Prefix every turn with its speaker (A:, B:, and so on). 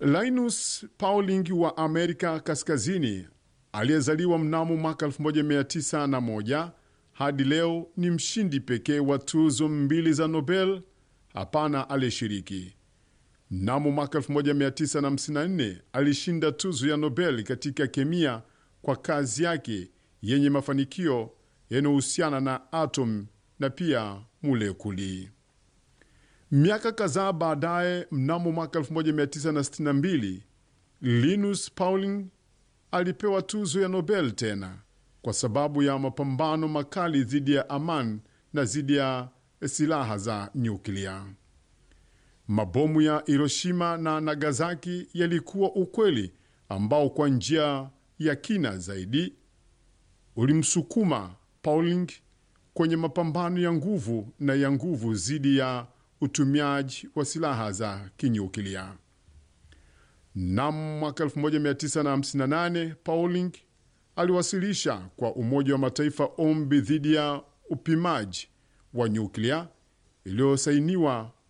A: Linus Pauling wa Amerika Kaskazini aliyezaliwa mnamo mwaka 1901 hadi leo ni mshindi pekee wa tuzo mbili za Nobel. Hapana aliyeshiriki. Mnamo mwaka 1954 alishinda tuzo ya Nobel katika kemia kwa kazi yake yenye mafanikio yanayohusiana na atom na pia molekuli. Miaka kadhaa baadaye, mnamo mwaka 1962 Linus Pauling alipewa tuzo ya Nobel tena kwa sababu ya mapambano makali dhidi ya amani na dhidi ya silaha za nyuklia. Mabomu ya Hiroshima na Nagasaki yalikuwa ukweli ambao kwa njia ya kina zaidi ulimsukuma Pauling kwenye mapambano ya nguvu na ya nguvu dhidi ya utumiaji wa silaha za kinyuklia. Mnamo mwaka 1958 Pauling aliwasilisha kwa Umoja wa Mataifa ombi dhidi ya upimaji wa nyuklia iliyosainiwa